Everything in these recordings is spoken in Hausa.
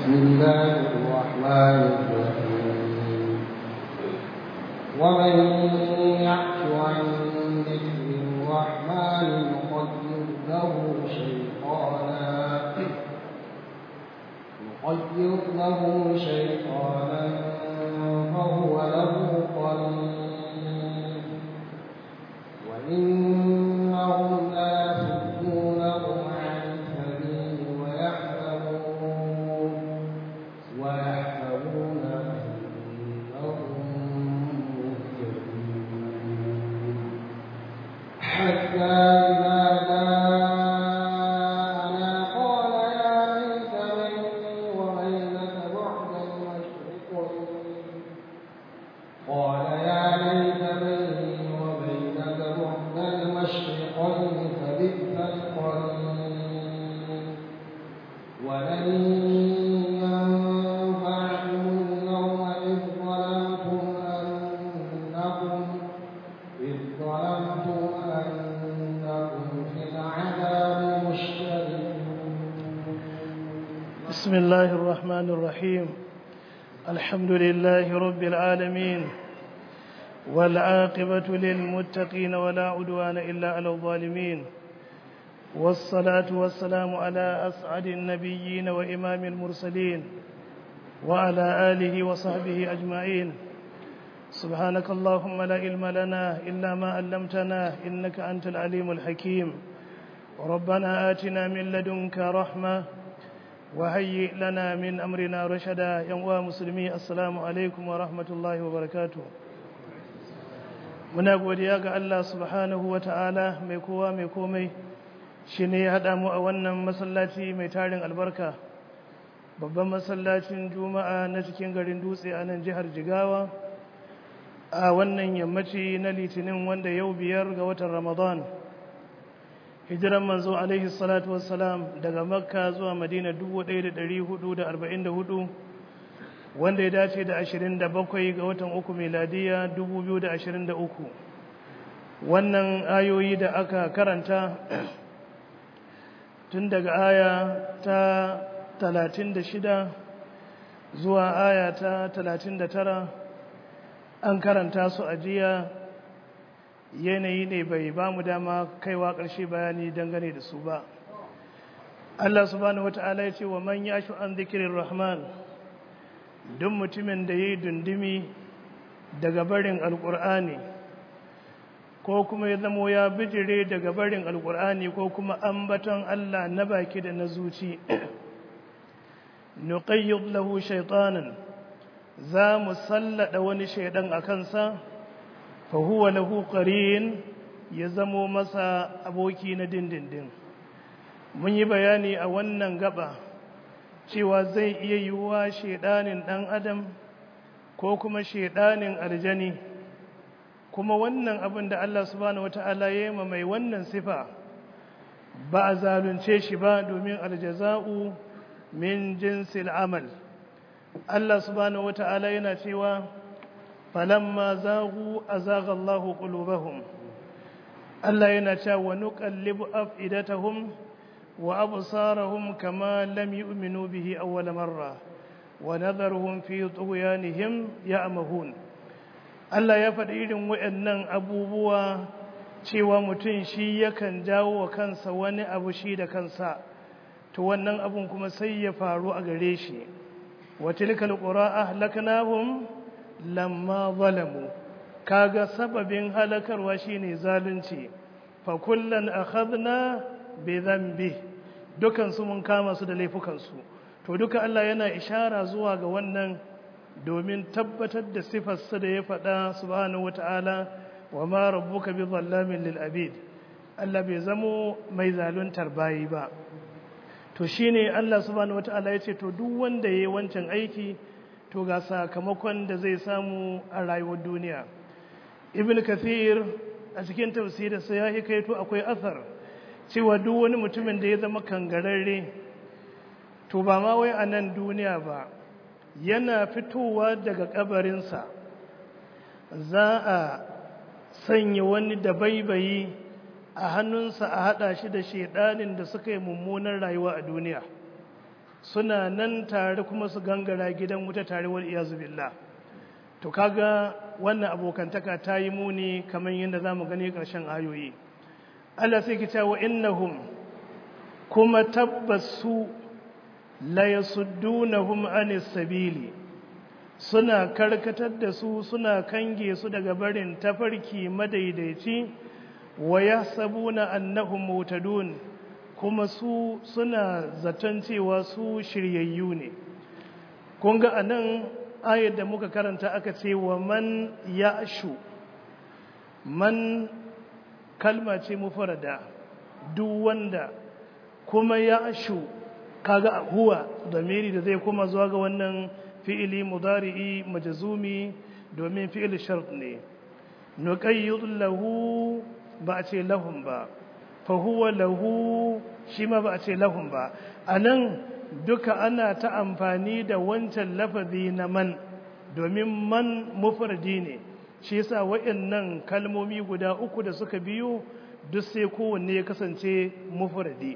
بسم الله الرحمن الرحيم ومن يعش عن ذكر الرحمن نقدر له شيطانا نقدر له شيطانا فهو له قرين وإنهم ليصدونهم عن السبيل ويحسبون ويحسبون أنهم مهتدون حتى إذا جاءنا قال يا ليت بيني وبينك بعد المشرقين قال يا ليت بيني وبينك بعد المشرقين فبئس القرين ولن ينفعكم اليوم إذ ظلمتم أنكم إذ ظلمتم أنكم في العذاب مشتركون بسم الله الرحمن الرحيم الحمد لله رب العالمين والعاقبة للمتقين ولا عدوان إلا على الظالمين والصلاة والسلام على أسعد النبيين وإمام المرسلين وعلى آله وصحبه أجمعين سبحانك اللهم لا علم لنا إلا ما علمتنا إنك أنت العليم الحكيم ربنا آتنا من لدنك رحمة وهيئ لنا من أمرنا رشدا يا مسلمي السلام عليكم ورحمة الله وبركاته muna godiya ga Allah subhanahu wa ta'ala mai kowa mai komai shi ne ya haɗa mu a wannan masallaci mai tarin albarka babban masallacin juma'a na cikin garin dutse a nan jihar jigawa a wannan yammaci na litinin wanda yau biyar ga watan ramadan hijiran manzo alaihi salatu wassalam daga makka zuwa madina 1444 wanda ya dace da 27 ga watan uku meladiya 2023 wannan ayoyi da aka karanta tun daga aya ta 36 zuwa aya ta 39 an karanta su a jiya yanayi ne bai ba mu dama kaiwa ƙarshe bayani dangane da su ba Allah subhanahu wata'ala ya ce wa man yashu an zikirin rahman duk mutumin da ya yi dundumi daga barin alƙur'ani ko kuma ya zamo ya bijire daga barin alƙur'ani ko kuma ambaton Allah na baki da na zuci nuqayyid lahu shaytanan za mu sallada wani shaidan a kansa fa huwa lahu qarin ya zamo masa aboki na dindindin mun yi bayani a wannan gaba cewa zai iya yiwuwa shaidanin ɗan adam ko kuma shaidanin aljani kuma wannan abin da Allah subhanahu wata'ala ya yi mai wannan sifa ba a zalunce shi ba domin aljaza'u min jinsil amal Allah subhanahu wata'ala yana cewa falamma zagu azaga Allahu qulubahum Allah yana cewa wa nuqallibu afidatahum وأبصارهم كما لم يؤمنوا به أول مرة ونذرهم في طغيانهم يأمهون Allah ya faɗi irin waɗannan abubuwa cewa mutum shi yakan jawo wa kansa wani abu shi da kansa to wannan abun kuma sai ya faru a gare shi wa tilkal qura ahlaknahum lamma zalamu kaga sababin halakarwa shine zalunci fa kullan akhadna bi dhanbi dukan su mun kama su da laifukan su to duka Allah yana ishara zuwa ga wannan domin tabbatar da sifarsa da ya faɗa subhanahu wata'ala wa ma rabbuka bi zallamin lil abid Allah bai zamo mai zaluntar bayi ba to shine Allah subhanahu wata'ala ya ce to duk wanda yayi wancan aiki to ga sakamakon da zai samu a rayuwar duniya ibn kathir a cikin tafsirinsa ya hikaito akwai athar cewa duk wani mutumin da ya zama kangararre to ba ma wai a nan duniya ba yana fitowa daga kabarinsa za a sanya wani dabaibayi a hannunsa a haɗa shi da shaidanin da suka yi mummunan rayuwa a duniya suna nan tare kuma su gangara gidan wuta tare wal iyazu billah to kaga wannan abokantaka ta yi muni kamar yadda za mu gani ƙarshen ayoyi Allah sai ki ce wa innahum kuma tabbas su la yasuddunahum anis sabili suna karkatar da su suna kange su daga barin tafarki madaidaici wa yahsabuna annahum mutadun kuma su suna zaton cewa su shiryayyu ne kun ga anan ayar da muka karanta aka ce wa man ya'shu man kalma ce mufarada duk wanda kuma ya'shu kaga huwa damiri da zai kuma zuwa ga wannan fi'ili mudari'i majzumi domin fi'il shart ne nuqayyid lahu ba a ce lahum ba fa huwa lahu shi ma ba a ce lahum ba anan duka ana ta amfani da wancan lafazi na man domin man mufradi ne shi yasa waɗannan kalmomi guda uku da suka biyo duk sai kowanne ya kasance mufradi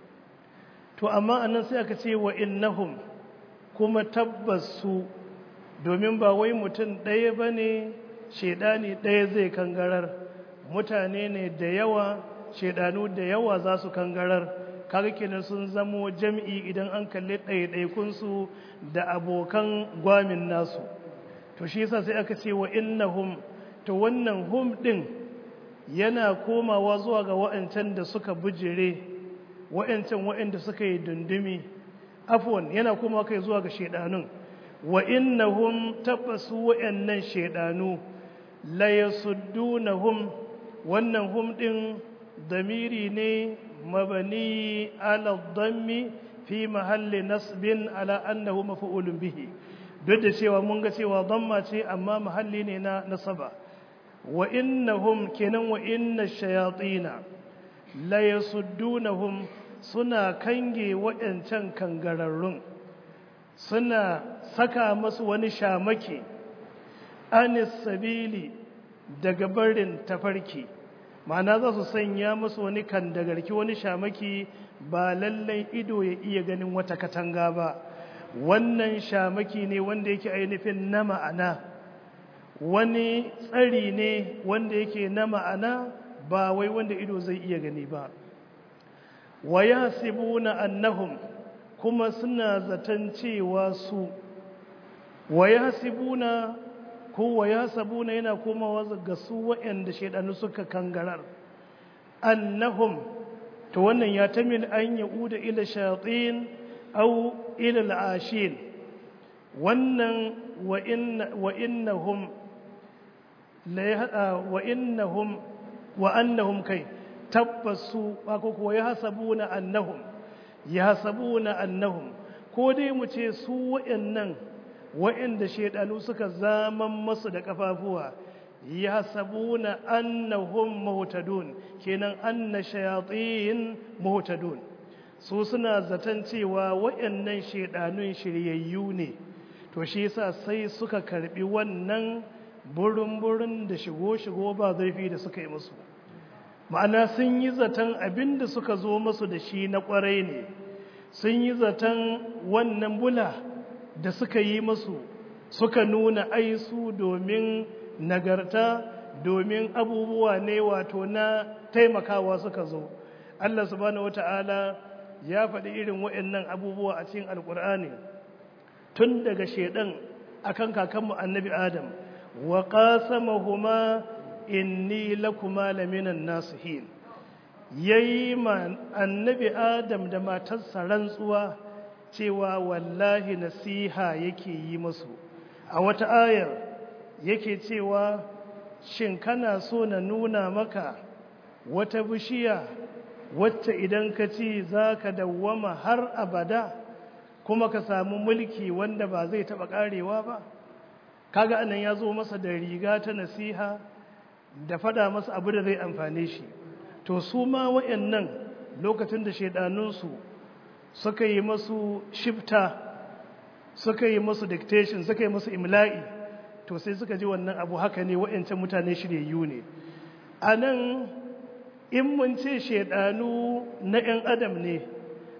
to amma anan sai aka ce wa innahum kuma tabbas su domin ba wai mutum ɗaya ba ne shaidani ɗaya zai kangarar mutane ne da yawa shaidanu da yawa za su kangarar kaga kenan sun zamo jam'i idan an kalli ɗaiɗaikunsu da abokan gwamin nasu to shi yasa sai aka ce wa innahum to wannan hum ɗin yana komawa zuwa ga wa'ancan da suka bujire wa'ancan wa'anda suka yi dundumi afwan yana komawa kai zuwa ga shaidanun wa innahum tabbasu wa'annan shaidanu la yasuddunahum wannan hum ɗin damiri ne mabani ala dhammi fi mahalli nasbin ala annahu maf'ulun bihi duk da cewa mun ga cewa dhamma ce amma mahalli ne na nasaba wa innahum kenan wa inna shayatina la yasuddunahum suna kange waɗancan kangararrun suna saka masu wani shamaki anis sabili daga barin tafarki ma'ana za su sanya masu wani kandagarki wani shamaki ba lallai ido ya iya ganin wata katanga ba wannan shamaki ne wanda yake ainihin na ma'ana wani tsari ne wanda yake na ma'ana ba wai wanda ido zai iya gani ba wa yasibuna annahum kuma suna zaton cewa su wa yasibuna ko wa yasabuna yana komawa ga su waɗanda shaidanu suka kangarar annahum to wannan ya tamin an yauda ila shayatin aw ila al'ashin wannan wa inna wa innahum la wa innahum wa annahum kai tabbasu ko kuwa yahsabuna annahum yahsabuna annahum ko dai mu ce su waɗannan waɗanda shaidanu suka zaman masu da kafafuwa yahsabuna annahum muhtadun kenan anna shayatin muhtadun su suna zaton cewa waɗannan shaidanun shiryayyu ne to shi yasa sai suka karbi wannan burin-burin da shigo-shigo ba zurfi da suka yi musu ma'ana sun yi zaton abin da suka zo masu da shi na kwarai ne sun yi zaton wannan bula da suka yi masu suka nuna aisu domin nagarta domin abubuwa ne wato na taimakawa suka zo Allah subhanahu wata'ala ya faɗi irin waɗannan abubuwa a cikin alƙur'ani tun daga shedan akan kakanmu annabi adam wa qasamahuma inni lakuma laminan nasihin yayi ma annabi adam da matarsa rantsuwa cewa wallahi nasiha yake yi musu a wata ayar yake cewa shin kana so na nuna maka wata bishiya wacce idan ka ci za ka dawwama har abada kuma ka samu mulki wanda ba zai taɓa ƙarewa ba kaga anan ya zo masa da riga ta nasiha da fada masa abu da zai amfane shi to su ma wayannan lokacin da shaidanunsu suka yi masu shifta suka yi masu dictation suka yi masu imla'i to sai suka ji wannan abu haka ne wayancan mutane shiryayyu ne a nan in mun ce shaidanu na 'yan adam ne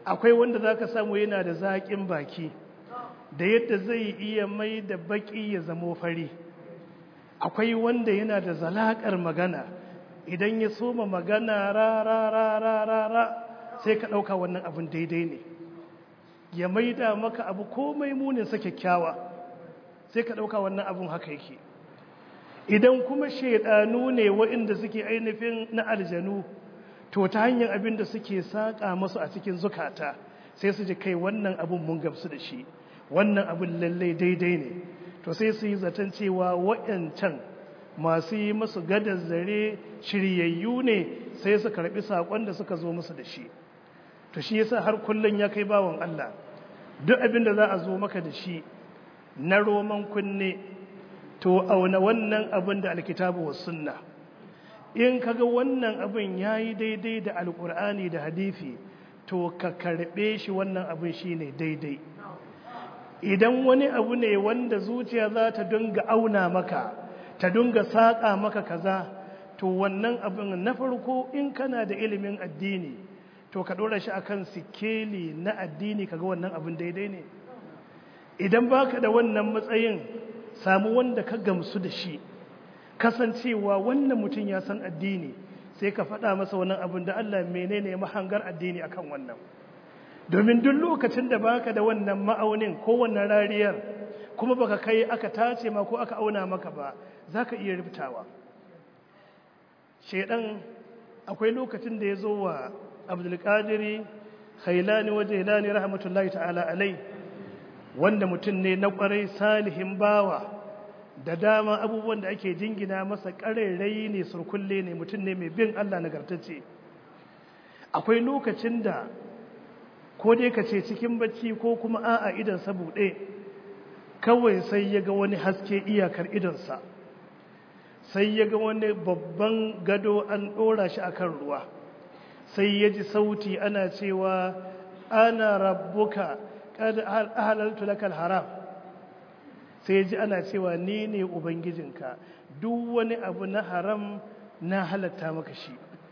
akwai wanda za ka samu yana da zaƙin baki da yadda zai iya mai da baƙi ya zamo fari akwai wanda yana da zalaƙar magana idan ya soma magana ra ra ra ra ra ra sai ka ɗauka wannan abin daidai ne ya maida maka abu komai muninsa kyakkyawa sai ka ɗauka wannan abin haka yake idan kuma shaidanu ne waɗanda suke ainihin na aljanu to ta hanyar abin da suke saƙa masu a cikin zukata sai su ji kai wannan abin mun gamsu da shi wannan abin lallai daidai ne to sai su yi zaton cewa waɗancan masu yi masu gadar zare shiryayyu ne sai su karɓi saƙon da suka zo musu da shi to shi yasa har kullum ya kai bawan Allah duk abin da za a zo maka da shi na roman kunne to auna wannan abin da alkitabu wa sunna in kaga wannan abin yayi daidai da alkur'ani da hadisi to ka karbe shi wannan abin shine daidai idan wani abu ne wanda zuciya za ta dinga auna maka ta dinga saƙa maka kaza to wannan abin na farko in kana da ilimin addini to ka ɗora shi akan sikeli na addini kaga wannan abin daidai ne idan baka da wannan matsayin samu wanda ka gamsu da shi kasancewa wannan mutum ya san addini sai ka faɗa masa wannan abin da Allah menene mahangar addini akan wannan domin duk lokacin da baka da wannan ma'aunin ko wannan rariyar kuma baka kai aka tace ma ko aka auna maka ba zaka iya rubutawa shedan akwai lokacin da ya zo wa abdulkadiri khailani wa jailani rahmatullahi ta'ala alai wanda mutum ne na kwarai salihin bawa da dama abubuwan da ake jingina masa ƙarairayi ne surkulle ne mutum ne mai bin Allah nagartacce akwai lokacin da ko dai ka ce cikin bacci ko kuma a'a idansa buɗe kawai sai ya ga wani haske iyakar idonsa sai ya ga wani babban gado an ɗora shi akan ruwa sai ya ji sauti ana cewa ana rabbuka kada halaltu lakal haram sai ya ji ana cewa ni ne ubangijinka duk wani abu na haram na halatta maka shi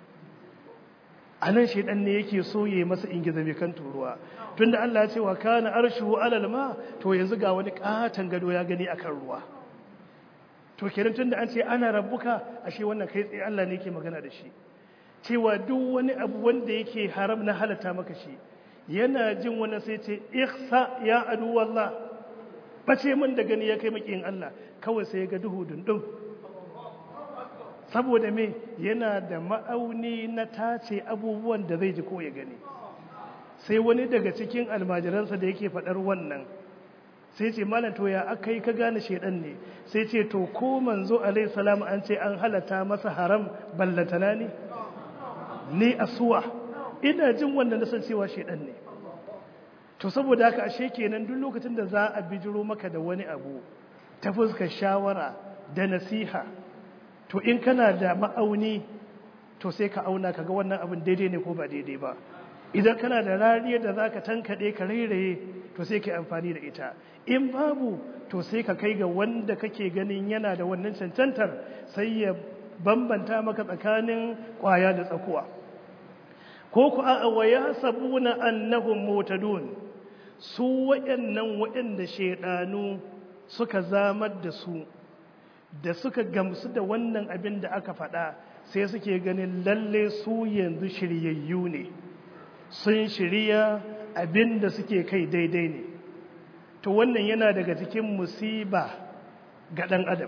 a nan shaidan ne yake so ya yi masa ingiza mai kan turuwa tunda Allah ya ce wa kana arshuhu alal ma to yanzu ga wani katon gado ya gani akan ruwa to kenan tunda an ce ana rabbuka ashe wannan kai tsaye Allah ne yake magana da shi cewa duk wani abu wanda yake haram na halatta maka shi yana jin wani sai ce ihsa ya adu wallah bace min da gani ya kai makiyin Allah kawai sai ya ga duhu dundum saboda me yana da ma'auni na tace abubuwan da zai ji ko ya gani sai wani daga cikin almajiransa da yake faɗar wannan sai ce malam to ya aka yi ka gane shaidan ne sai ce to ko manzo alaihi salam an ce an halata masa haram ballatana ne ni asuwa ina jin wannan na san cewa shaidan ne to saboda haka ashe kenan duk lokacin da za a bijiro maka da wani abu ta fuskar shawara da nasiha to in kana da ma'auni to sai ka auna kaga wannan abin daidai ne ko ba daidai ba idan kana da rariyar da zaka tankade ka rairaye to sai ka amfani da ita in babu to sai ka kai ga wanda kake ganin yana da wannan cancantar sai ya bambanta maka tsakanin kwaya da tsakuwa ko ku a wa yasabuna annahum mutadun su wayannan wayanda shedanu suka zamar da su da suka gamsu da wannan abin da aka faɗa sai suke ganin lalle su yanzu shiryayyu ne sun shirya abin da suke kai daidai ne to wannan yana daga cikin musiba ga ɗan adam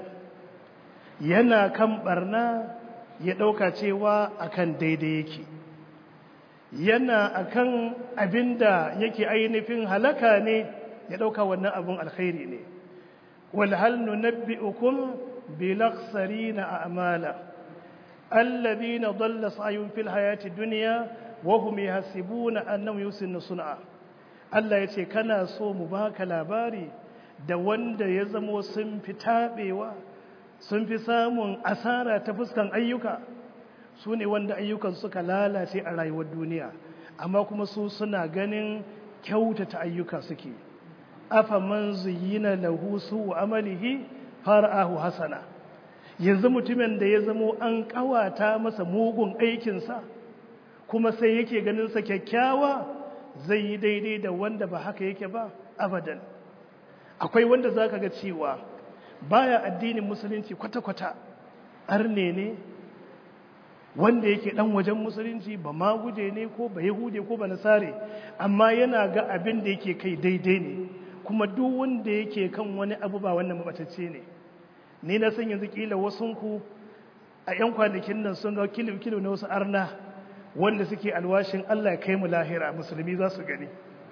yana kan barna ya ɗauka cewa akan daidai yake yana akan abin da yake ainihin halaka ne ya ɗauka wannan abin alkhairi ne walhal nunabbi'ukum bilaksarina a'mala alladhina dhalla sa'yuhum fil hayati dunya wa hum yahsibuna annahum yusinnu sun'a Allah yace kana so mu baka labari da wanda ya zamo sun fi tabewa sun fi samun asara ta fuskan ayyuka su ne wanda ayyukan suka lalace a rayuwar duniya amma kuma su suna ganin kyautata ayyuka suke afa man zuyyina lahu su amalihi fara'ahu hasana yanzu mutumin da ya zamo an kawata masa mugun aikinsa kuma sai yake ganin sa kyakkyawa zai yi daidai da wanda ba haka yake ba abadan akwai wanda za ka ga cewa baya addinin musulunci kwata-kwata arne ne wanda yake dan wajen musulunci ba ma guje ne ko ba yahude ko ba nasare amma yana ga abin da yake kai daidai ne kuma duk wanda yake kan wani abu ba wannan mabatacce ne ni na san yanzu kila wasunku a 'yan kwanakin nan sun ga kilo-kilo na wasu arna wanda suke alwashin Allah ya kai mu lahira musulmi za su gani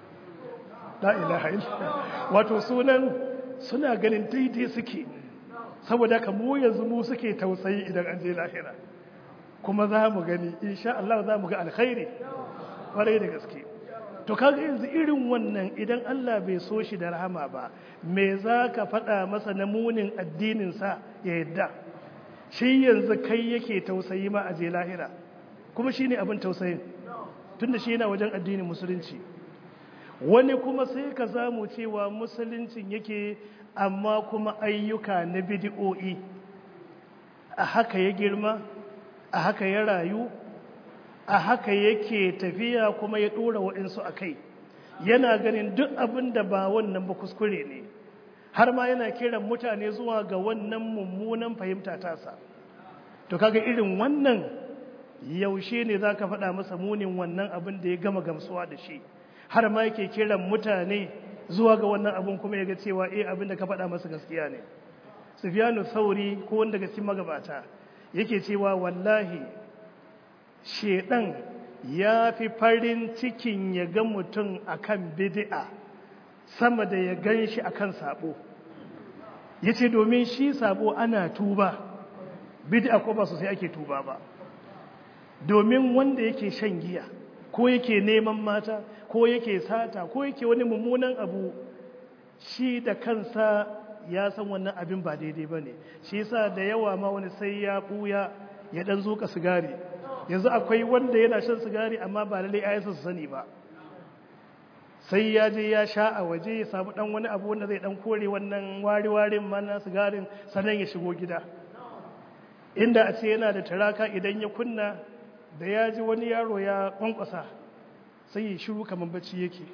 la ilaha wato sunan suna ganin daidai suke saboda ka mu yanzu mu suke tausayi idan an je lahira kuma za mu gani insha Allah za mu ga alkhairi kwarai da gaske to kaga yanzu irin wannan idan Allah bai so shi da rahama ba me za ka faɗa masa na munin addininsa ya yadda shi yanzu kai yake tausayi ma a je lahira kuma shi ne abin tausayin tunda shi yana wajen addinin musulunci wani kuma sai ka zamu cewa musuluncin yake amma kuma ayyuka na bidi'o'i a haka ya girma a haka ya rayu a haka yake tafiya kuma ya ɗora waɗansu a kai yana ganin duk abin da ba wannan ba kuskure ne har ma yana kiran mutane zuwa ga wannan mummunan fahimta tasa to kaga irin wannan yaushe ne za ka faɗa masa munin wannan abin da ya gama gamsuwa da shi har ma yake kiran mutane zuwa ga wannan abin kuma ya ga cewa eh abin da ka faɗa masa gaskiya ne sufyanu sauri ko wanda daga cikin magabata yake cewa wallahi shedan ya fi farin cikin ya ga mutum akan bid'a sama da ya gan shi akan sabo yace domin shi sabo ana tuba bid'a ko ba sosai ake tuba ba domin wanda yake shan giya ko yake neman mata ko yake sata ko yake wani mummunan abu shi da kansa ya san wannan abin ba daidai ba ne shi yasa da yawa ma wani sai ya buya ya dan zuka sigari yanzu akwai wanda yana shan sigari amma ba lalle ayansa su sani ba sai ya je ya sha a waje ya samu dan wani abu wanda zai dan kore wannan wari-warin ma na sigarin sannan ya shigo gida inda a ce yana da taraka idan ya kunna da ya ji wani yaro ya kwankwasa sai ya shiru kamar bacci yake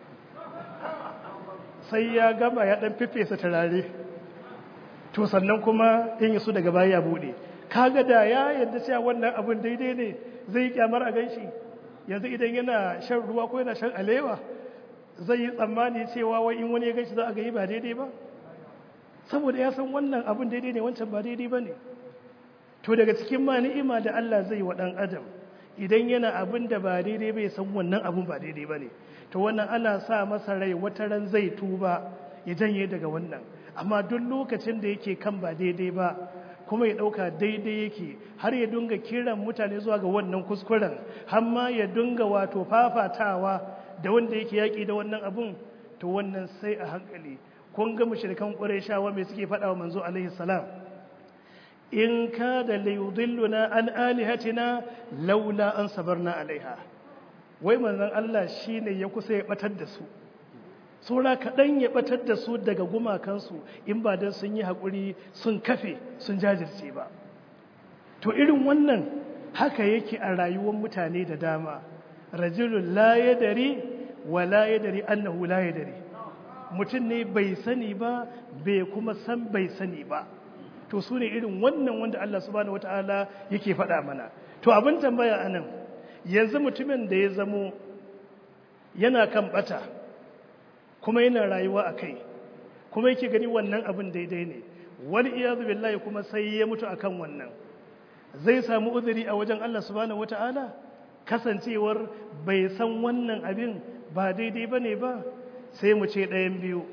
sai ya gama ya dan fifesa turare to sannan kuma in yaso daga baya ya bude kaga da ya yadda cewa wannan abun daidai ne zai kyamar a ganshi yanzu idan yana shan ruwa ko yana shan alewa zai yi tsammani cewa wai in wani ya ganshi za a ga yi ba daidai ba saboda ya san wannan abun daidai ne wancan ba daidai ba ne to daga cikin ma ni'ima da Allah zai wa ɗan adam idan yana abin da ba daidai bai san wannan abin ba daidai ba ne to wannan ana sa masa rai wata ran zai tuba ya janye daga wannan amma duk lokacin da yake kan ba daidai ba kuma ya ɗauka daidai yake har ya dunga kiran mutane zuwa ga wannan kuskuren har ma ya dunga wato fafatawa da wanda yake yaƙi da wannan abun to wannan sai a hankali kun ga mushrikan ƙurayshawa me suke faɗa wa manzo alaihi salam in ka da layudilluna an alihatina laula an sabarna alaiha wai manzon Allah shine ya kusa ya batar da su saura kaɗan ya batar da su daga gumakansu in ba don sun yi haƙuri sun kafe sun jajirce ba to irin wannan haka yake a rayuwar mutane da dama rajulun la yadari wa la yadari annahu la yadari mutum ne bai sani ba bai kuma san bai sani ba to su ne irin wannan wanda Allah subhanahu wata'ala yake faɗa mana to abin tambaya anan yanzu mutumin da ya zamo yana kan bata kuma yana rayuwa a kai kuma yake gani wannan abin daidai ne wani iyazu billahi kuma sai ya mutu akan wannan zai samu uzuri a wajen Allah subhanahu wata'ala kasancewar bai san wannan abin ba daidai bane ba sai mu ce ɗayan biyu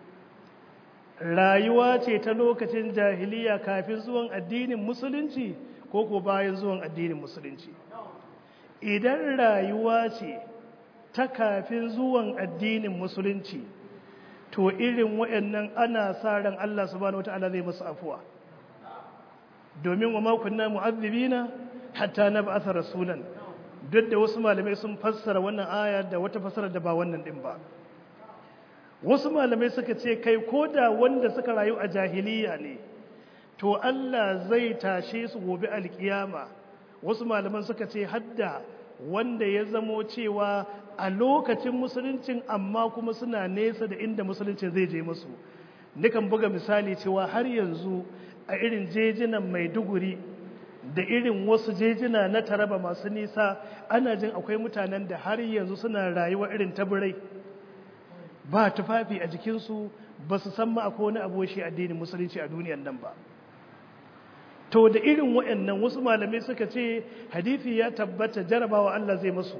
rayuwa ce ta lokacin jahiliya kafin zuwan addinin musulunci ko ko bayan zuwan addinin musulunci idan rayuwa ce ta kafin zuwan addinin musulunci to irin waɗannan ana sa ran Allah subhanahu wataala zai musu afuwa domin wa ma kunna mu'azzibina hatta nab'atha rasulan duk da wasu malamai sun fassara wannan aya da wata fassara da ba wannan din ba wasu malamai suka ce kai ko da wanda suka rayu a jahiliya ne to Allah zai tashe su gobe alkiyama wasu malaman suka ce hadda wanda ya zamo cewa a lokacin musuluncin amma kuma suna nesa da inda musuluncin zai je musu nikan buga misali cewa har yanzu a irin jejinan maiduguri da irin wasu jejina na taraba masu nisa ana jin akwai mutanen da har yanzu suna rayuwa irin tabirai ba tufafi a jikinsu ba su san ma akwai wani abuwashi addinin musulunci a duniyan nan ba to da irin waɗannan wasu malamai suka ce hadithi ya tabbata jarabawa Allah zai masu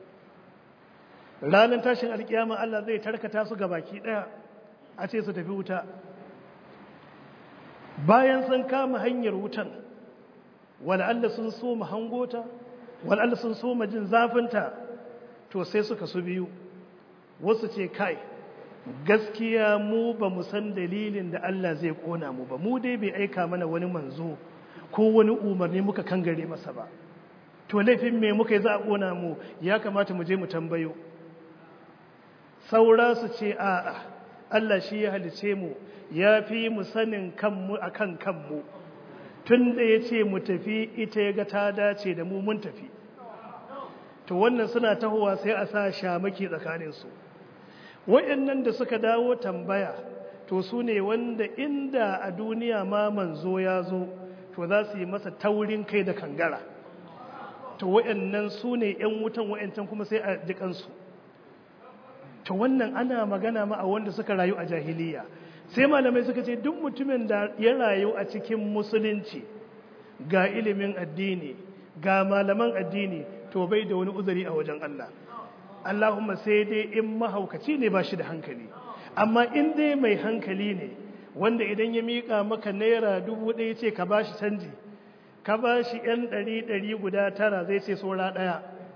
ranar tashin alkiyama Allah zai tarkata su ga baki ɗaya a ce su tafi wuta bayan sun kama hanyar wutan wal'alla sun so mu hangota wal'alla sun so mu jin zafinta to sai suka su biyu wasu ce kai gaskiya mu ba mu san dalilin da Allah zai kona mu ba mu dai bai aika mana wani manzo ko wani umarni muka kangare masa ba to laifin me muka yi za a kona mu ya kamata mu je mu tambayo saura su ce a'a Allah shi ya halice mu ya fi mu sanin kanmu akan kanmu tun da ya ce mu tafi ita ya ga ta dace da mu mun tafi to wannan suna tahowa sai a sa shamaki tsakaninsu waɗannan da suka dawo tambaya to su ne wanda inda a duniya ma manzo ya zo to za su yi masa taurin kai da kangara to waɗannan su ne ‘yan wutan waɗancan kuma sai a jikansu to wannan ana magana ma a wanda suka rayu a jahiliya sai malamai suka ce duk mutumin da ya rayu a cikin musulunci ga ilimin addini ga malaman addini to bai da wani uzuri a wajen Allah Allahumma sai dai in mahaukaci ne ba shi da hankali amma in dai mai hankali ne wanda idan ya miƙa maka naira dubu ɗaya ce ka bashi canji ka bashi ‘yan ɗari ɗari guda tara zai ce saura ɗaya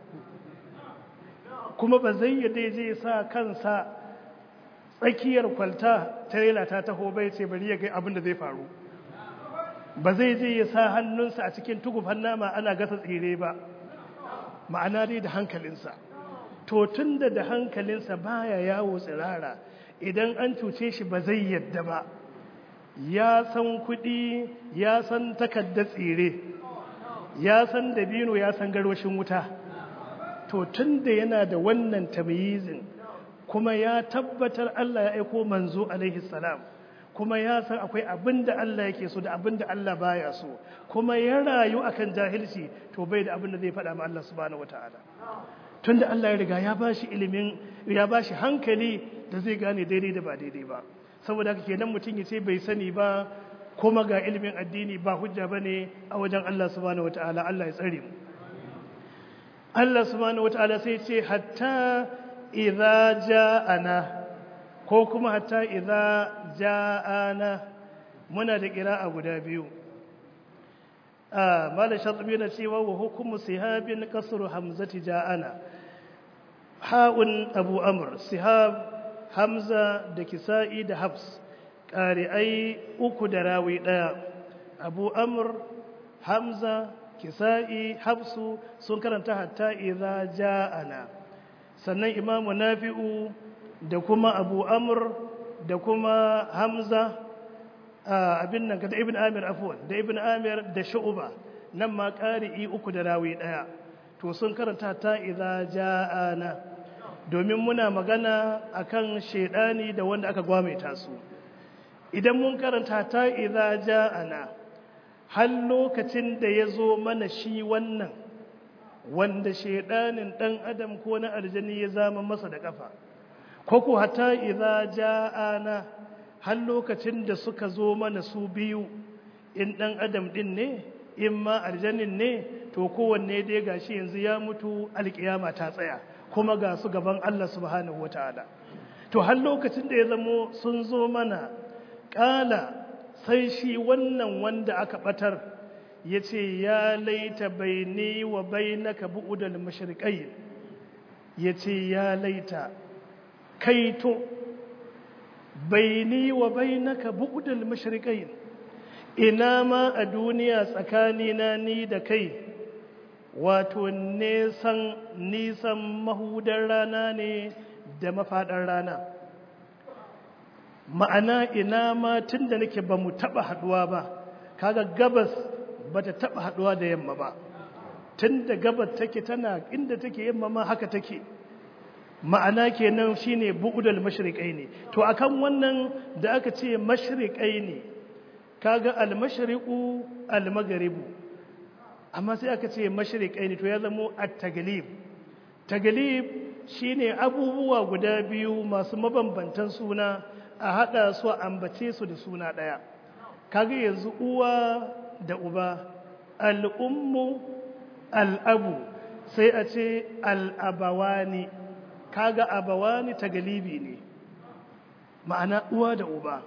kuma ba zai yadda zai sa kansa tsakiyar kwalta ta ta taho bai ce bari ya ga abin da zai faru ba zai je ya sa hannunsa a cikin tugufan nama ana gasa tsire ba ma'ana dai da hankalinsa to tun da da hankalinsa baya yawo tsirara idan an cuce shi ba zai yadda ba ya san kuɗi ya san takardar tsire ya san dabino ya san garwashin wuta to tun da yana da wannan tamyizin kuma ya tabbatar Allah ya aiko manzo alaihi salam kuma ya san akwai abin da Allah yake so da abin da Allah baya so kuma ya rayu akan jahilci to bai da abin da zai faɗa ma Allah subhanahu wataala tunda Allah ya riga ya bashi ilimin ya bashi hankali da zai gane daidai da ba daidai ba saboda haka kenan mutum ya ce bai sani ba kuma ga ilimin addini ba hujja bane a wajen Allah subhanahu wataala Allah ya tsare mu Allah subhanahu wataala sai ce hatta idza ja'ana ko kuma hatta idza ja'ana muna da qira'a guda biyu ah malam shatibi na cewa wa hukumu sihabin kasru hamzati ja'ana ha'un abu amr sihab hamza da kisa'i da habs ƙari'ai uku da rawi ɗaya abu amr hamza kisa'i habsu sun karanta hatta idza ja'ana sannan imamu nafi'u da kuma abu amr da kuma hamza abin nan da ibn amir afwan da ibn amir da shu'ba nan ma ƙari'i uku da rawi ɗaya to sun karanta hatta idza ja'ana domin muna magana akan shedani da wanda aka gwameta su idan mun karanta ta idza ja'ana har lokacin da ya zo mana shi wannan wanda shedanin dan adam ko na aljani ya zama masa da kafa ko ko hatta idza ja'ana har lokacin da suka zo mana su biyu in dan adam din ne in ma aljanin ne to kowanne dai gashi yanzu ya mutu alkiyama ta tsaya kuma ga su gaban Allah subhanahu wataala to har lokacin da ya zamo sun zo mana kala sai shi wannan wanda aka batar ya ce ya laita baini wa bainaka bu'udal mashriqai ya ce ya laita kaito baini wa bainaka bu'udal mashriqai ina ma a duniya tsakanina ni da kai wato nesan nisan mahudar rana ne da mafaɗar rana ma'ana ina ma tun da nake ba mu taɓa haɗuwa ba kaga gabas ba ta taɓa haɗuwa da yamma ba tun da gabas take tana inda take yamma ma haka take ma'ana kenan shine bu'dal mashriqaini to akan wannan da aka ce mashriqaini kaga al-mashriqu al-maghribu amma sai aka ce mashriqaini to ya zamo at-taglib taglib shine abubuwa guda biyu masu mabambantan suna a hada su ambace su da suna daya kaga yanzu uwa da uba al-ummu al-abu sai a ce al-abawani kaga abawani taglibi ne ma'ana uwa da uba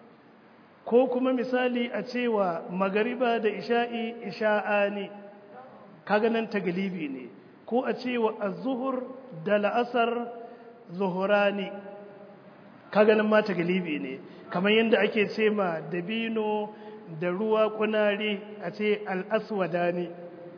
ko kuma misali a cewa magariba da isha'i isha'ani kaga nan taglibi ne ko a cewa az-zuhur da la'asar zuhurani kaga nan ma taglibi ne kamar yadda ake ce ma dabino da ruwa kunari a ce al-aswadani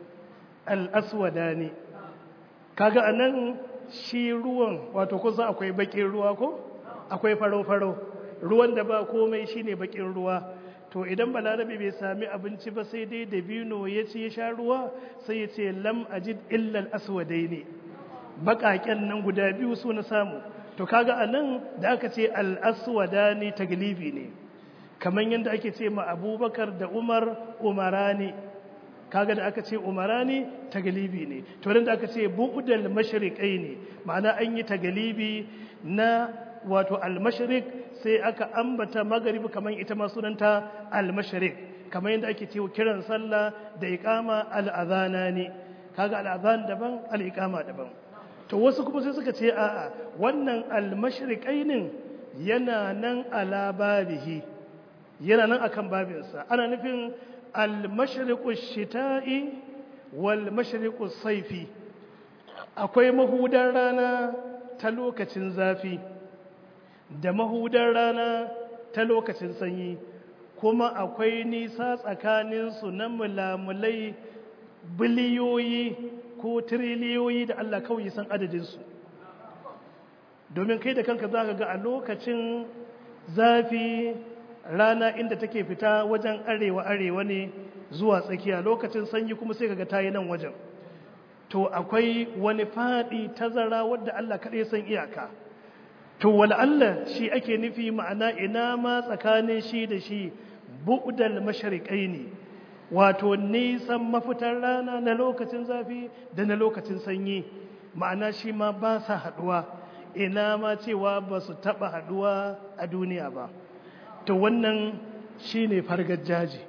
al-aswadani kaga anan shi ruwan wato kusa akwai bakin ruwa ko akwai faro-faro ruwan da ba komai shine bakin ruwa to idan balarabe bai sami abinci ba sai dai dabino ya ce ya sha ruwa sai ya ce lam ajid illal aswadai ne baƙaƙen nan guda biyu su na samu to kaga a nan da aka ce al-aswada ne taglibi ne kamar yadda ake ce ma abubakar da umar umarani kaga da aka ce umarani taglibi ne to da aka ce bu'dal mashriqai ne ma'ana an yi taglibi na wato al-mashriq sai aka ambata maghrib kamar ita ma sunanta al-mashriq kamar yadda ake cewa kiran sallah da iqama al-adhana ne kaga al-adhan daban al-iqama daban to wasu kuma sai suka ce a'a wannan al-mashriqainin yana nan ala babihi yana nan akan babinsa ana nufin al-mashriqu shita'i wal mashriqu saifi akwai mahudar rana ta lokacin zafi da mahudar rana ta lokacin sanyi kuma akwai nisa tsakaninsu na mulamulai biliyoyi ko tiriliyoyi da Allah kawai san adadinsu domin kai da kanka za ka ga a lokacin zafi rana inda take fita wajen arewa-arewa ne zuwa tsakiya lokacin sanyi kuma sai kaga ta yi nan wajen to akwai wani faɗi tazara wadda Allah kaɗai san iyaka to wala Allah shi ake nufi ma'ana ina ma tsakanin shi da shi bu'dal mashariƙai ne wato nisan mafitar rana na lokacin zafi da na lokacin sanyi ma'ana shi ma ba sa haɗuwa ina ma cewa ba su taɓa haɗuwa a duniya ba to wannan shi ne fargajaji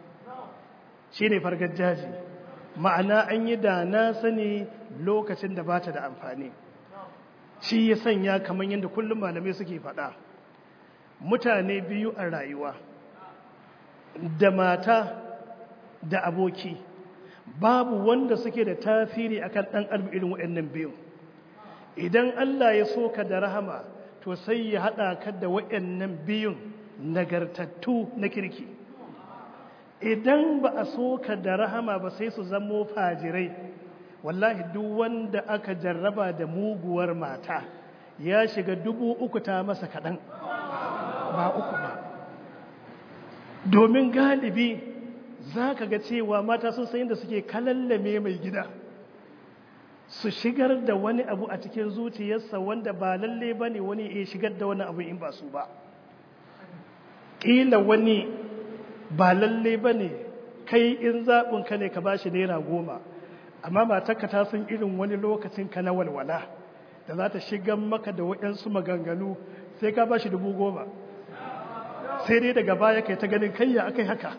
shi ne fargajaji ma'ana an yi da na sani lokacin da ba ta da amfani shi ya sanya kamar yadda kullum malamai suke faɗa mutane biyu a rayuwa da mata da aboki babu wanda suke da tasiri akan ɗan adam irin waɗannan biyu idan Allah ya so ka da rahama to sai ya haɗa ka da waɗannan biyun nagartattu na kirki idan ba a so ka da rahama ba sai su zamo fajirai wallahi duk wanda aka jarraba da muguwar mata ya shiga dubu uku ta masa kaɗan ba uku ba domin galibi za ka ga cewa mata sun sayin da suke kalallame mai gida su shigar da wani abu a cikin zuciyarsa wanda ba lalle ba ne wani ya shigar da wani abu in ba su ba ƙila wani ba lalle ba ne kai in zaɓinka ne ka ba shi naira goma amma matarka ta san irin wani lokacin ka na walwala da za ta shigar maka da waɗansu maganganu sai ka ba shi dubu goma sai dai daga baya kai ta ganin kayya aka yi haka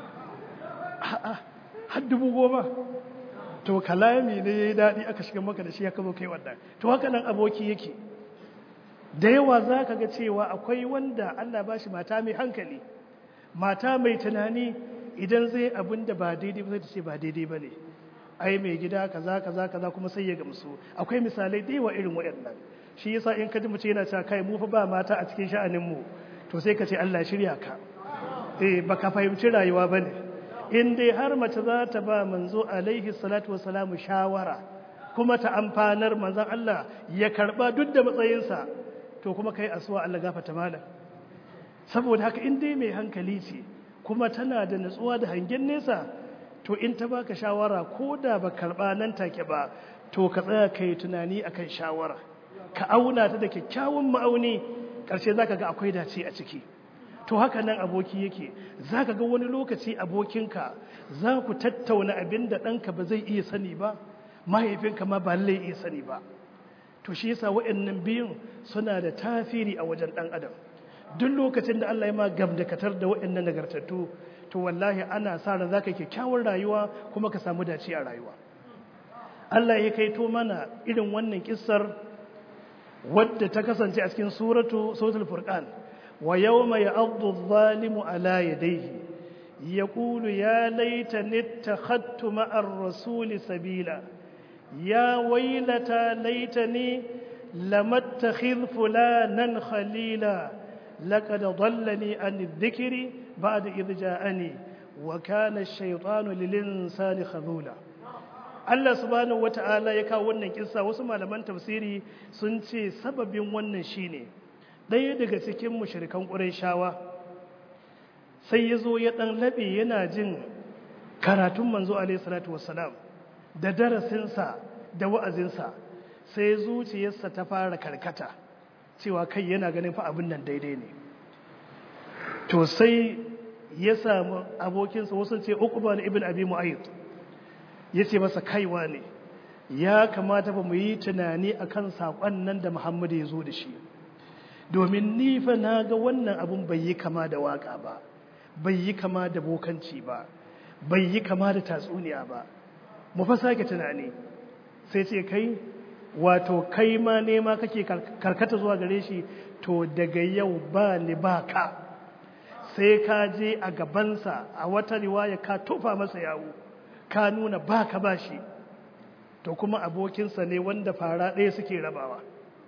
har dubu goma to kalami ne ya yi daɗi aka shiga maka da shi ya zo kai wannan to haka nan aboki yake da yawa za ka ga cewa akwai wanda Allah ba shi mata mai hankali mata mai tunani idan zai abin da ba daidai ba zai ta ce ba daidai ba ne ai mai gida kaza kaza kaza kuma sai ya gamsu akwai misalai da yawa irin waɗannan shi yasa in ka ji mace yana cewa kai mu fa ba mata a cikin sha'anin mu to sai ka ce Allah shirya ka eh baka fahimci rayuwa bane in dai har mace za ta ba manzo alaihi salatu wassalamu shawara kuma ta amfanar manzon Allah ya karba duk da matsayinsa to kuma kai asuwa Allah gafarta malam saboda haka in dai mai hankali ce kuma tana da nutsuwa da hangen nesa to in ta baka shawara ko da ba karba nan take ba to ka tsaya kai tunani akan shawara ka auna ta da kyakkyawan ma'auni ƙarshe za ka ga akwai dace a ciki to haka nan aboki yake za ka ga wani lokaci abokinka za ku tattauna abin da ɗanka ba zai iya sani ba mahaifinka ma ba lallai iya sani ba to shi yasa waɗannan biyun suna da tafiri a wajen ɗan adam duk lokacin da Allah ya ma gamdakatar da waɗannan nagartattu to wallahi ana sa ran zaka kyakkyawar rayuwa kuma ka samu dace a rayuwa Allah ya kaito mana irin wannan kissar wadda ta kasance a cikin suratu suratul furqan wa yawma ya'addu adh-dhalimu ala yadayhi yaqulu ya laitani ittakhadtu ma'ar rasuli sabila ya waylata laitani lam attakhidh fulanan khalila laqad dhallani an adh-dhikri ba'da idh ja'ani wa kana ash-shaytanu lil-insani khadhula Allah subhanahu wata'ala ya kawo wannan kissa wasu malaman tafsiri sun ce sababin wannan shine ɗaya daga cikin mushrikan Qurayshawa sai ya zo ya ɗan laɓe yana jin karatun manzo alaihi salatu wassalam da darasinsa da wa'azinsa sai zuciyarsa ta fara karkata cewa kai yana ganin fa abin nan daidai ne to sai ya samu abokinsa wasu ce uqba ibn abi mu'ayyid ya ce masa kaiwa ne ya kamata ba mu yi tunani a kan saƙon nan da Muhammadu ya zo da shi domin nifa na ga wannan abun bai yi kama da waƙa ba bai yi kama da bokanci ba bai yi kama da tatsuniya ba mu fa sake tunani sai ce kai wato kai ma nema kake karkata zuwa gare shi to daga yau ba ni ba ka sai ka je a gabansa a wata riwaya ka tufa masa yawo ka nuna ba ka ba shi to kuma abokinsa ne wanda fara ɗaya suke rabawa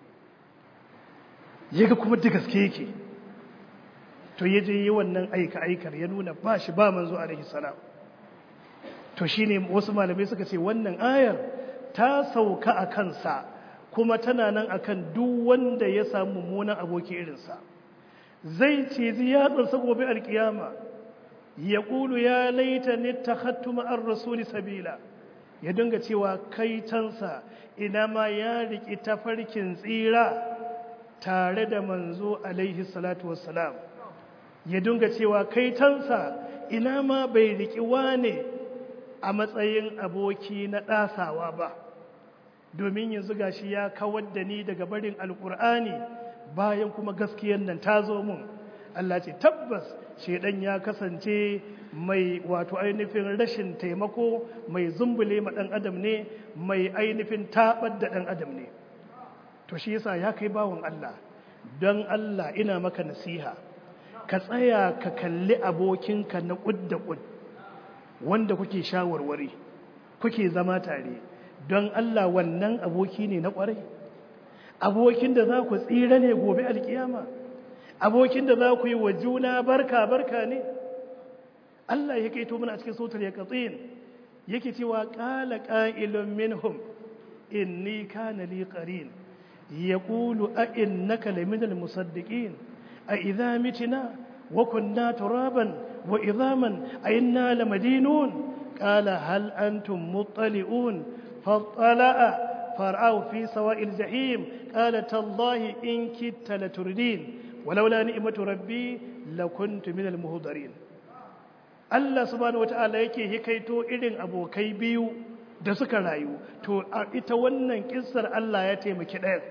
ya ga kuma da gaske yake to ya je yi wannan aika-aikar ya nuna ba shi ba manzo alaihi salam to shine wasu malamai suka ce wannan ayar ta sauka a kansa kuma tana nan akan duk wanda ya samu mummunan aboki irinsa zai ce ziyatsarsa gobe alkiyama ya ƙulu ya laita ne ta hattu ma'ar rasuli sabila ya dinga cewa kaitansa ina ma ya riƙi tafarkin tsira tare da manzo alaihi salatu wassalam ya dinga cewa kaitansa ina ma bai riƙi wane a matsayin aboki na ɗasawa ba domin yanzu gashi ya kawar da ni daga barin alƙur'ani bayan kuma gaskiyar nan ta zo mun Allah ce tabbas shedan ya kasance mai wato ainihin rashin taimako mai zumbule ma dan adam ne mai ainihin tabar da dan adam ne to shi yasa ya kai bawon Allah don Allah ina maka nasiha ka tsaya ka kalli abokinka na kud da kud wanda kuke shawarwari kuke zama tare don Allah wannan aboki ne na kwarai abokin da za ku tsira ne gobe alkiyama abokin da za ku yi wa juna barka barka ne Allah ya kaito mana a cikin sautar ya katsin yake cewa qala qa'ilun minhum inni kana li qarin yaqulu a innaka laminal musaddiqin a idza mitna wa kunna turaban wa idhaman a inna lamadinun qala hal antum muttali'un fattala'a فرأوا في سواء الجحيم قال تالله إن كدت لتردين ولولا نعمة ربي لكنت من المهضرين Allah subhanahu wata'ala yake hikaito irin abokai biyu da suka rayu to a ita wannan kissar Allah ya taimaki ɗaya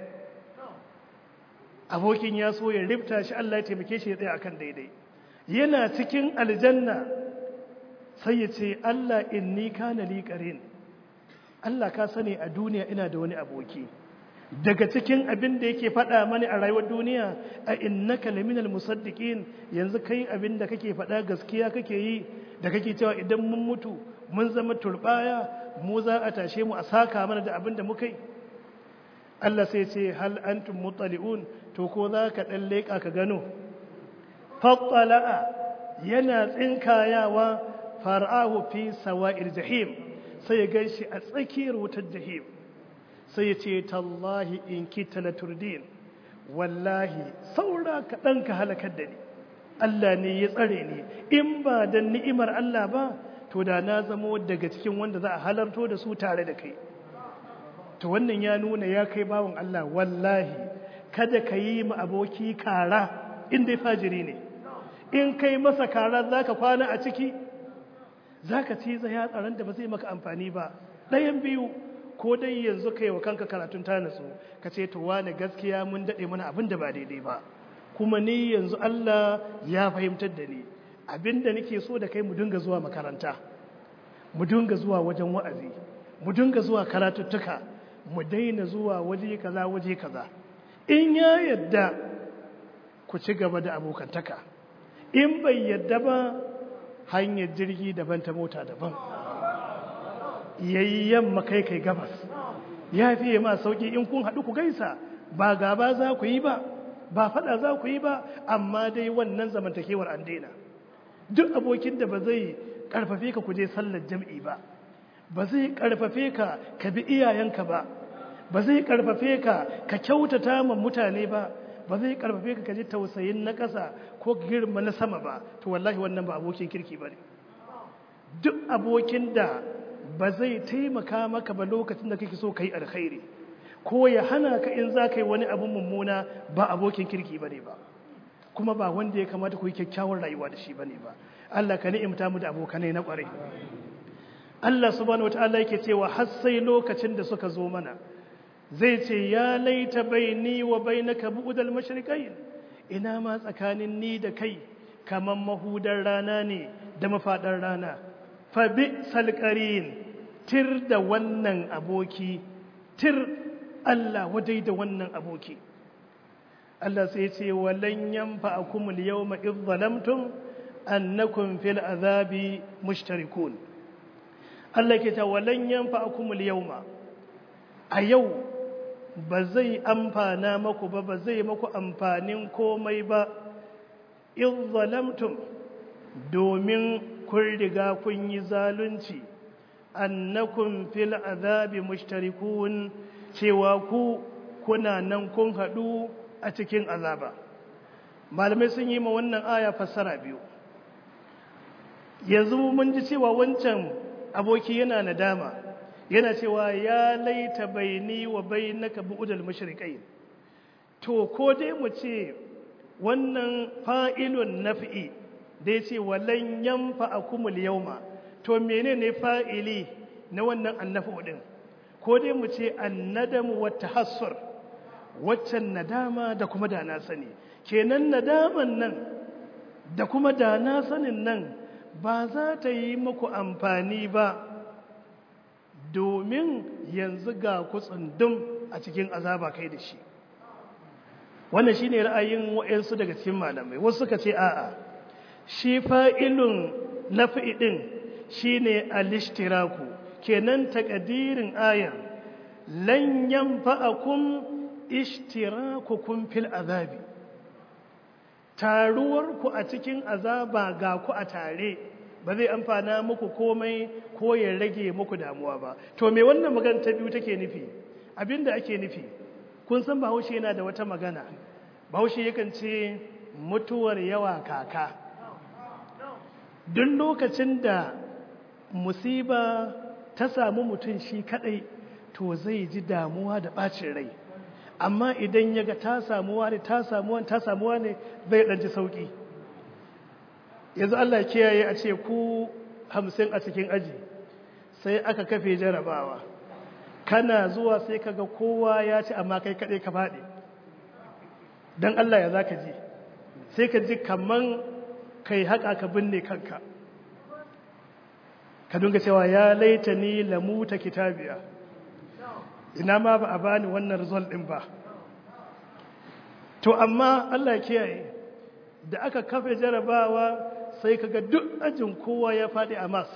abokin ya so ya rifta shi Allah ya taimake shi ya tsaya akan daidai yana cikin aljanna sai ya ce Allah inni kana li qarin Allah ka sani a duniya ina da wani aboki daga cikin abin da yake faɗa mani a rayuwar duniya a innaka laminal musaddiqin yanzu kai abin da kake faɗa gaskiya kake yi da kake cewa idan mun mutu mun zama turbaya mu za a tashe mu a saka mana da abin da muka yi Allah sai ce hal antum mutali'un to ko za ka dan leka ka gano fattala'a yana tsinkayawa far'ahu fi sawa'il jahim sai ya gan shi a tsakiyar wutar jahim sai ya ce tallahi in kita la turdin wallahi saura kaɗan ka halakar da ni Allah ne ya tsare ni in ba da ni'imar Allah ba to da na zamo daga cikin wanda za a halarto da su tare da kai to wannan ya nuna ya kai bawan Allah wallahi kada ka yi ma aboki kara in dai fajiri ne in kai masa kara za ka kwana a ciki za ka ci ya tsaron da ba zai maka amfani ba ɗayan biyu ko dai yanzu kai wa kanka karatun ta natsu ka ce to wane gaskiya mun daɗe mana abin da ba daidai ba kuma ni yanzu Allah ya fahimtar da ni abin da nake so da kai mu dinga zuwa makaranta mu dinga zuwa wajen wa'azi mu dinga zuwa karatuttuka mu daina zuwa waje kaza waje kaza in ya yadda ku ci gaba da abokantaka in bai yadda ba hanyar jirgi daban ta mota daban yayi yamma kai kai gabas ya fiye ma sauki in kun haɗu ku gaisa ba gaba za ku yi ba ba faɗa za ku yi ba amma dai wannan zamantakewar an daina duk abokin da ba zai karfafe ka kuje sallar jam'i ba ba zai karfafe ka ka bi iyayenka ba ba zai karfafe ka ka kyautata ma mutane ba ba zai karfafe ka kaji tausayin na ƙasa ko girma na sama ba to wallahi wannan ba abokin kirki ba ne duk abokin da ba zai taimaka maka ba lokacin da kake so ka yi alkhairi ko ya hana ka in za ka yi wani abin mummuna ba abokin kirki ba ne ba kuma ba wanda ya kamata ku yi kyakkyawar rayuwa da shi ba ne ba Allah ka ni'imta mu da abokanai na ƙwarai Allah subhanahu wata'ala yake cewa har sai lokacin da suka zo mana zai ce ya laita baini wa bainaka bu'dal mashriqain ina ma tsakanin ni da kai kaman mahudar rana ne da mafadar rana fa bi salqarin tir da wannan aboki tir Allah wadai da wannan aboki Allah sai ce walan yanfa'akum al-yawma idh zalamtum annakum fil azabi mushtarikun Allah ke ta walan yanfa'akum al-yawma a yau ba zai amfana maku ba ba zai maku amfanin komai ba idh zalamtum domin kun riga kun yi zalunci annakum fil azabi mushtarikun cewa ku kuna nan kun haɗu a cikin azaba malamai sun yi ma wannan aya fassara biyu yanzu mun ji cewa wancan aboki yana nadama yana cewa ya laita baini wa bainaka bu'dal mashriqain to ko dai mu ce wannan fa'ilun naf'i da yace walan yanfa'akumul yawma to menene fa'ili na wannan annafu din ko dai mu ce annadamu wa tahassur waccan nadama da kuma da na sani kenan nadaman nan da kuma da na sanin nan ba za ta yi muku amfani ba domin yanzu ga kutsundum a cikin azaba kai da shi wannan shi ne ra'ayin wa'yansu daga cikin malamai wasu suka ce a'a shi fa'ilun nafi ɗin shi ne alishtiraku kenan takadirin ayan lan yanfa'akum ishtirakukum fil azabi taruwarku a cikin azaba ga ku a tare ba zai amfana muku komai ko ya rage muku damuwa ba to me wannan magana ta biyu take nufi abinda ake nufi kun san bahaushe yana da wata magana bahaushe yakan ce mutuwar yawa kaka duk lokacin da musiba ta samu mutum shi kadai to zai ji damuwa da bacin rai amma idan ya ga ta samuwa ne ta samuwa ta samuwa ne zai ɗanci sauƙi yanzu Allah kiyaye a ce ku hamsin a cikin aji sai aka kafe jarabawa kana zuwa sai kaga kowa ya ci amma kai kaɗai ka faɗi don Allah ya za ka ji sai ka ji kaman kai haƙa ka binne kanka ka dunga cewa ya laita ni lamuta kitabiya ina ma ba a bani wannan result din ba to amma Allah ya kiyaye da aka kafe jarabawa sai kaga duk ajin kowa ya faɗi a mas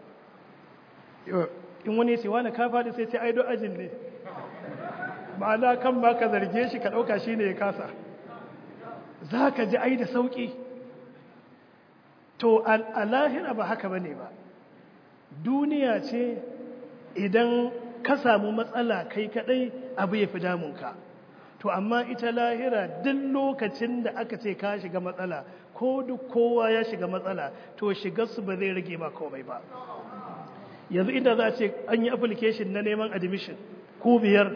in wani ce wani ka faɗi sai ce ai duk ajin ne ma'ana kan ba ka zarge shi ka ɗauka shi ne ya kasa za ka ji ai da sauƙi to a lahira ba haka ba ne ba duniya ce idan ka samu matsala kai kadai abu ya fi damunka to amma ita lahira duk lokacin da aka ce ka shiga matsala ko duk kowa ya shiga matsala to shigarsu ba zai rage ba komai ba yanzu inda za a ce an yi application na neman admission ku biyar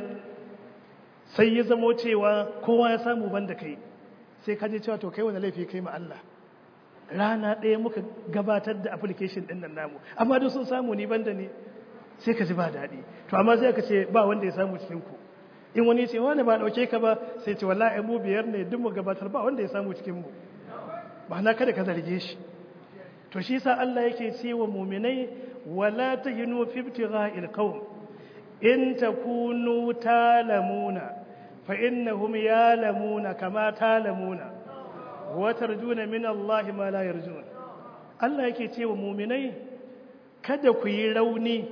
sai ya zamo cewa kowa ya samu banda kai sai ka je cewa to kai wani laifi kai ma Allah rana ɗaya muka gabatar da application ɗin nan namu amma duk sun samu ni banda ne sai ka ji ba daɗi to amma sai ka ce ba wanda ya samu cikin ku in wani ce wani ba ɗauke ka ba sai ce wallahi mu biyar ne duk mu gabatar ba wanda ya samu cikin mu ba na kada ka zarge shi to shi sa Allah yake ce wa muminai wala tahinu fi ibtigha'il qawm in takunu talamuna fa innahum yalamuna kama talamuna wa tarjuna min Allah ma la yarjun Allah yake ce wa muminai kada ku yi rauni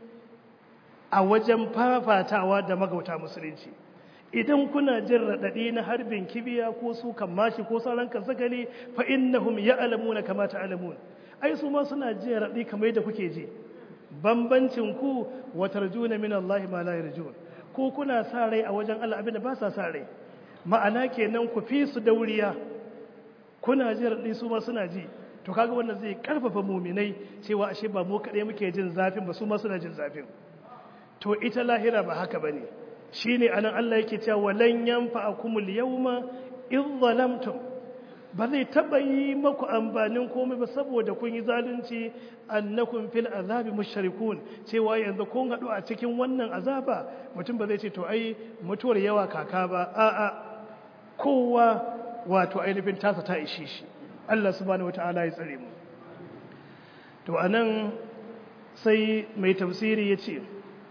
a wajen fafatawa da magauta musulunci idan kuna jin raɗaɗi na harbin kibiya ko su kan mashi ko sauran kasakali fa innahum ya'lamuna kama ta'lamun ai su ma suna jin raɗi kamar yadda kuke ji bambancin ku wa tarjuna min Allah ma la yarjun ko kuna sa rai a wajen Allah abinda ba sa sa rai ma'ana kenan ku fi su dauriya kuna jin raɗi su ma suna ji to kaga wannan zai karfafa muminai cewa ashe ba mu kaɗai muke jin zafin ba su ma suna jin zafin to ita lahira ba haka bane shine anan Allah yake cewa walan yanfa'akumul yawma idh zalamtum ba zai taba yi maku amfanin komai ba saboda kun yi zalunci annakum fil azabi mushrikun cewa yanzu kun hadu a cikin wannan azaba mutum ba zai ce to ai mutuwar yawa kaka ba a'a kowa wato ainihin tasa ta ishe shi Allah subhanahu wataala ya tsare mu to anan sai mai tafsiri ya ce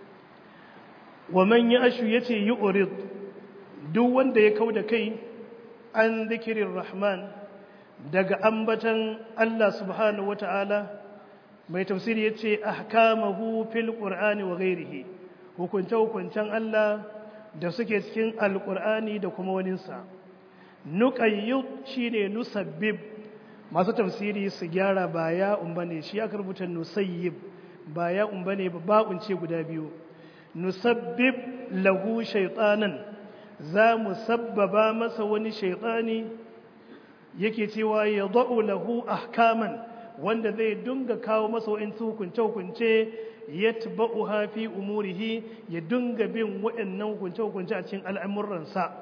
wa man ya ashu ya ce yi urid duk wanda ya kau da kai an zikirin rahman daga ambatan Allah subhanahu wa ta'ala mai tafsiri ya ce ahkamahu fil qur'ani wa gairihi hukunce-hukuncen Allah da suke cikin alƙur'ani da kuma waninsa nuƙayyud shi ne nusabbib masu tafsiri su gyara ba ya umba ne shi aka rubuta nusayyib ba ya umba ne ba ba'unce guda biyu nusabbib lahu shaitanan za mu sabbaba masa wani shaitani yake cewa ya da'u lahu ahkaman wanda zai dunga kawo masa wa'insu hukunce-hukunce ya taba'u hafi umurihi ya dunga bin waɗannan hukunce-hukunce a cikin al'amuransa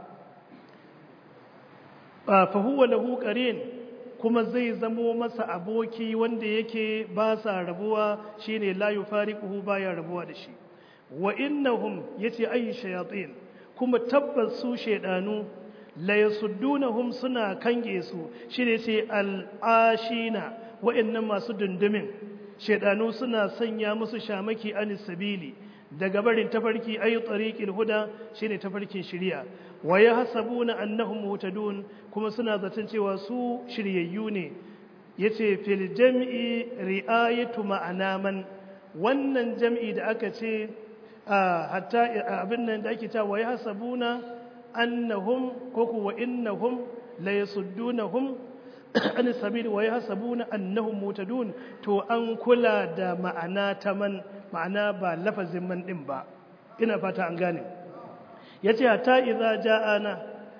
fahuwa lahu ƙarin kuma zai zamo masa aboki wanda yake ba sa rabuwa shine la yufariquhu baya rabuwa da shi wa innahum yace ayi shayatin kuma tabbas su shedanu la yasuddunahum suna kange su shine ce al-ashina wa'annan masu dundumin shedanu suna sanya musu shamaki anis sabili daga barin tafarki ayi tariqil huda shine tafarkin shari'a wa yahsabuna annahum muhtadun kuma suna zaton cewa su shiryayyu ne yace fil jam'i ri'ayatu ma'ana man wannan jam'i da aka ce hatta abin nan da ake cewa wa yahsabuna annahum ko ku wa innahum la yasuddunahum an sabil wa yahsabuna annahum mutadun to an kula da ma'ana ta man ma'ana ba lafazin man din ba ina fata an gane yace hatta idza ja'ana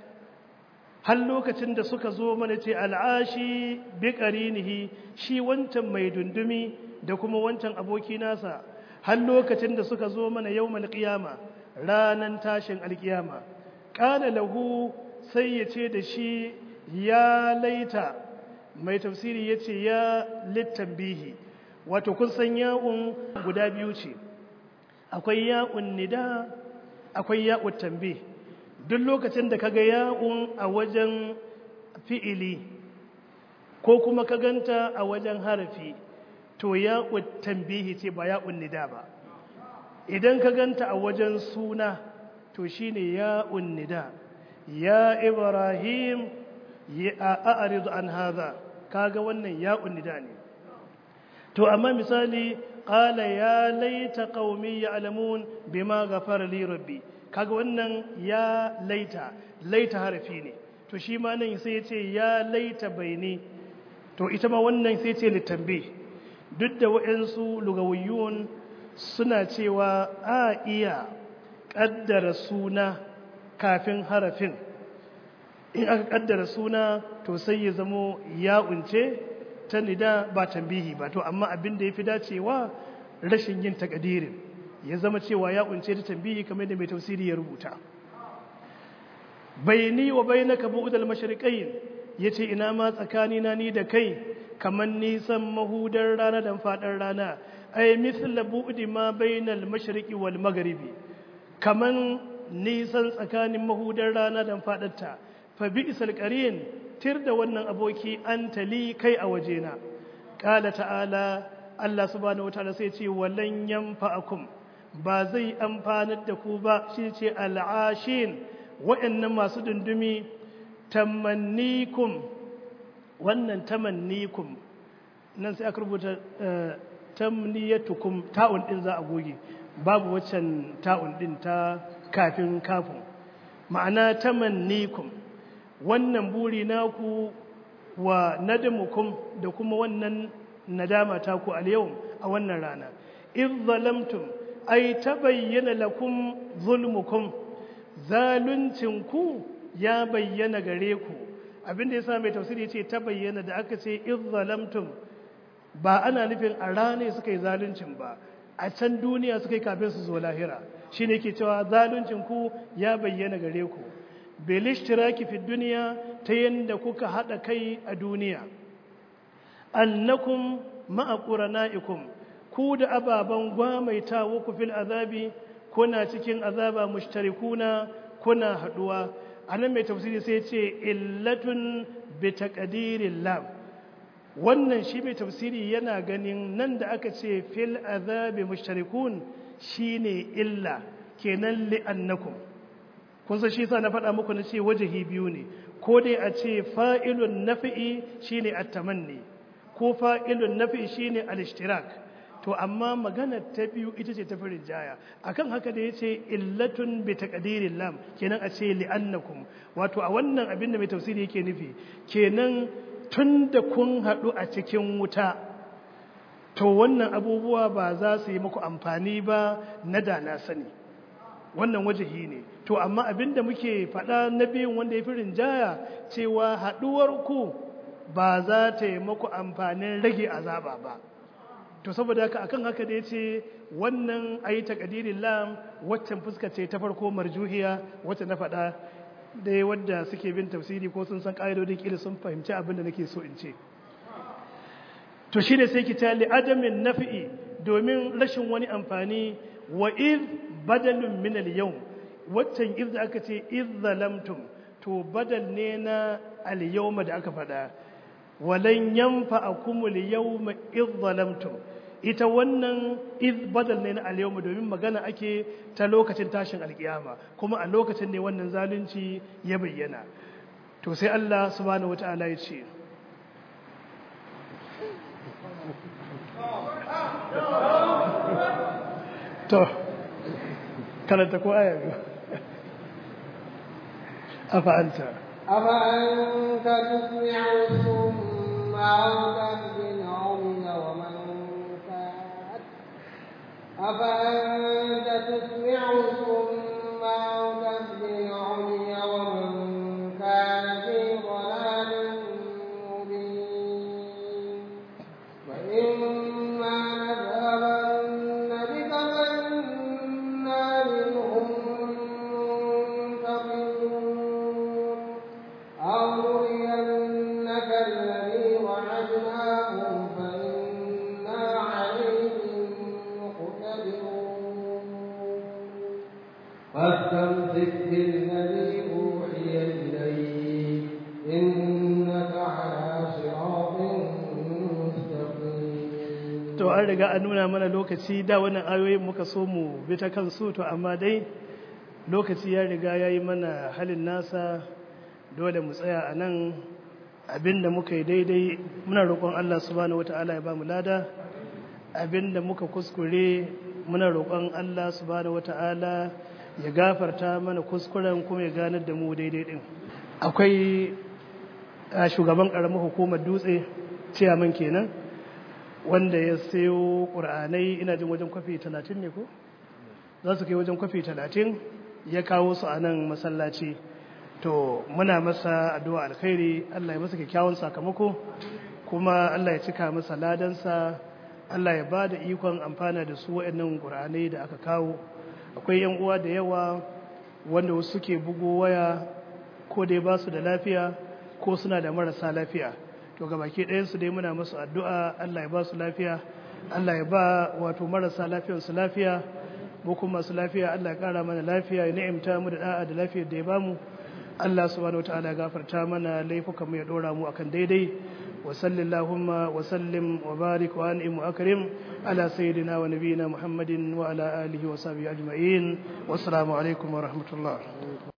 har lokacin da suka zo mana ce al'ashi bi qarinihi shi wancan mai dundumi da kuma wancan aboki nasa har lokacin da suka zo mana yawmal qiyama ranan tashin alkiyama qala lahu sai ya ce da shi ya laita mai tafsiri ya ce ya littambihi wato kun san ya'un guda biyu ce akwai ya'un nida akwai ya'un tambi duk lokacin da kaga ya'un a wajen fi'ili ko kuma ka ganta a wajen harafi to ya'un tambihi ce ba ya'un nida ba idan ka ganta a wajen suna to shine ya'un nida ya ibrahim ya a'ridu an hadha kaga wannan ya'un nida ne to amma misali qala ya laita qaumi ya'lamun bima ghafara li rabbi kaga wannan ya laita laita harafi ne to shi ma nan sai ya ce ya laita baini to ita ma wannan sai ce litambi duk da waɗansu lugawiyun suna cewa a iya ƙaddara suna kafin harafin in aka ƙaddara suna to sai ya zamo ya unce ta nida ba tambihi ba to amma abin da ya fi dacewa rashin yin takadirin ya zama cewa ya kunce ta tambihi kamar da mai tafsiri ya rubuta bayni wa bainaka bu'dal mashriqain yace ina ma tsakani na ni da kai kamar nisan mahudar rana da fadar rana ay mithla bu'di ma bainal mashriqi wal maghribi kaman nisan tsakanin mahudar rana da fadarta fa bi'sal qarin tir da wannan aboki anta li kai a wajena qala ta'ala Allah subhanahu wataala sai ce walan yanfa'akum ba zai amfanar da ku ba shi ce al'ashin wa'annan masu dundumi tamannikum wannan tamannikum nan sai aka rubuta tamniyatukum ta'un din za a goge babu waccan ta'un din ta kafin kafin ma'ana tamannikum wannan buri naku wa nadamukum da kuma wannan nadama ta ku al yau a wannan rana idh zalamtum ay tabayyana lakum zulmukum zaluncin ku ya bayyana gare ku abinda yasa mai tafsiri yace tabayyana da aka ce idh zalamtum ba ana nufin a rane suka yi zaluncin ba a can duniya suka yi kafin su zo lahira shi ne ke cewa zaluncin ku ya bayyana gare ku belishtiraki fi duniya ta yadda kuka haɗa kai a duniya annakum ma'aqurana'ikum ku da ababen gwamaitawa ku fil azabi kuna cikin azaba mushtarikuna kuna haɗuwa anan mai tafsiri sai ce illatun bi taqdirin lam wannan shi mai tafsiri yana ganin nan da aka ce fil azabi mushtarikun shine illa kenan li'annakum kun san shi sa na faɗa muku na ce wajahi biyu ne ko dai a ce fa'ilun nafi'i shine at-tamanni ko fa'ilun nafi'i shine al-ishtirak to amma magana ta biyu ita ce ta firin jaya akan haka da yace illatun bi taqdirin lam kenan a ce li'annakum wato a wannan abin da mai tafsiri yake nufi kenan tun da kun haɗu a cikin wuta to wannan abubuwa ba za su yi muku amfani ba na da na sani wannan wajahi ne to amma abinda muke faɗa na biyun wanda ya fi rinjaya cewa haɗuwar ku ba za ta yi muku amfanin rage azaba ba to saboda haka akan haka da ya ce wannan ayi takadirin lam waccan fuska ce ta farko marjuhiya wacce na faɗa dai wadda suke bin tafsiri ko sun san ƙa'idodin ƙila sun fahimci abin da nake so in ce to shi ne sai ki tali adamin nafi'i domin rashin wani amfani wa iz badalun min al-yawm waccan iz da aka ce iz zalamtum to badal ne na al-yawma da aka faɗa walan yanfa'akum al-yawma iz zalamtum ita wannan iz badal ne na al-yawma domin magana ake ta lokacin tashin alkiyama kuma a lokacin ne wannan zalunci ya bayyana to sai Allah subhanahu wataala ya ce to karanta ko aya biyu afa anta afa anta tusmi'u summa aw tahdi al-'umya wa man kat afa anta tusmi'u summa aw tahdi al-'umya wa man kana fi dhalalin mubin wa imma nadhabanna bika fanna minhum منتقمون أو نرينك الذي وعدناهم فإنا عليهم مقتدرون فاستمسك بالذي أوحي إليك إنك على صراط مستقيم to an riga an nuna mana lokaci da wannan ayoyin muka so mu bi ta kansu to amma dai lokaci ya riga ya yi mana halin nasa dole mu tsaya a nan abinda muka yi daidai muna roƙon Allah subhanahu wata'ala ya ba mu lada abinda muka kuskure muna roƙon Allah subhanahu wata'ala ya gafarta mana kuskuren kuma ya ganar da mu daidai din akwai a shugaban ƙaramin hukumar dutse ciyaman kenan wanda ya sayo ƙur'anai ina jin wajen kwafi talatin ne ko za su kai wajen kwafi talatin ya kawo su a nan masallaci to muna masa addu'a alkhairi Allah ya masa kyakkyawan sakamako kuma Allah ya cika masa ladansa Allah ya ba da ikon amfana da su waɗannan ƙur'anai da aka kawo akwai yan uwa da yawa wanda wasu suke bugo waya ko dai ba su da lafiya ko suna da marasa lafiya to ga baki ɗayansu dai muna musu addu'a Allah ya ba su lafiya Allah ya ba wato marasa lafiyansu lafiya mu kuma masu lafiya Allah ya ƙara mana lafiya ya ni'imta mu da da'a da lafiyar da ya bamu Allah subhanahu wataala ya gafarta mana laifukan mu ya dora mu akan daidai wa sallallahu wa sallim wa barik wa an'im wa akrim ala sayyidina wa nabiyyina Muhammadin wa ala alihi wa sahbihi ajma'in wassalamu alaikum wa rahmatullah